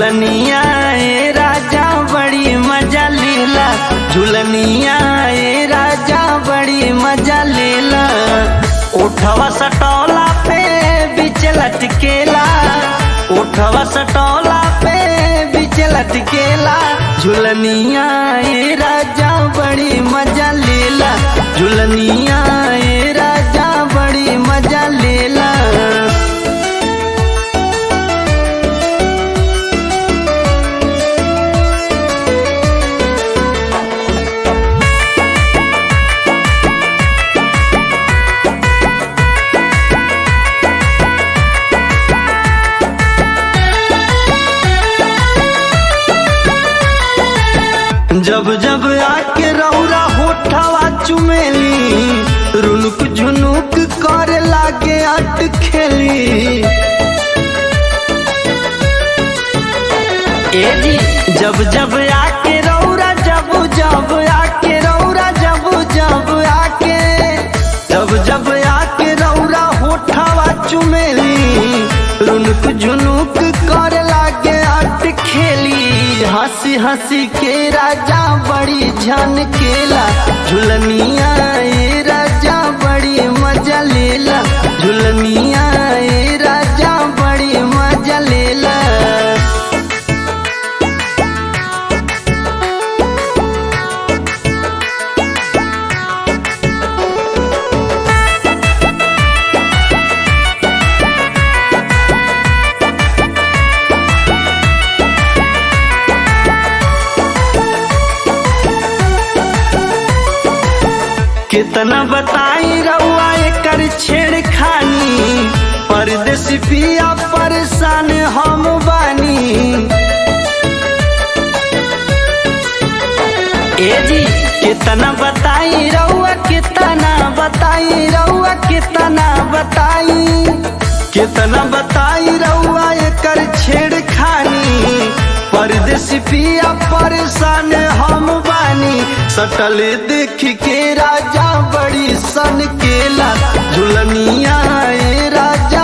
झुलनिया ए राजा बड़ी मजा लेला झुलनिया ए राजा बड़ी मजा लेला उठवा सटौला पे बीच लटकेला उठवा सटौला पे बीच लटकेला झुलनिया ए राजा बड़ी मजा लेला झुलनिया ए राजा बड़ी मजा लेला जब जब आके रौरा होठवा चुमेली रुनुक झुनुक करे लागे अट खेली ए जी जब जब आके रौरा जब जब आके रौरा जब जब आके जब जब आके रौरा होठवा चुमेली रुनुक झुनुक करे लागे अट खेली हंसी हंसी के राजा बड़ी झनकेला झुलनिया ए राजा बड़ी मजा लेला झुलनिया ए राजा बड़ी मजा लेला कितना बताई रउआ एकर छेड़खानी परदेसी पिया परेशान हम बानी ए जी कितना बताई रउआ कितना बताई रउआ कितना बताई कितना बताई रउआ एकर छेड़खानी परदेसी पिया परेशान हम बानी सटल देख के राजा बड़ी सन केला झुलनिया ए राजा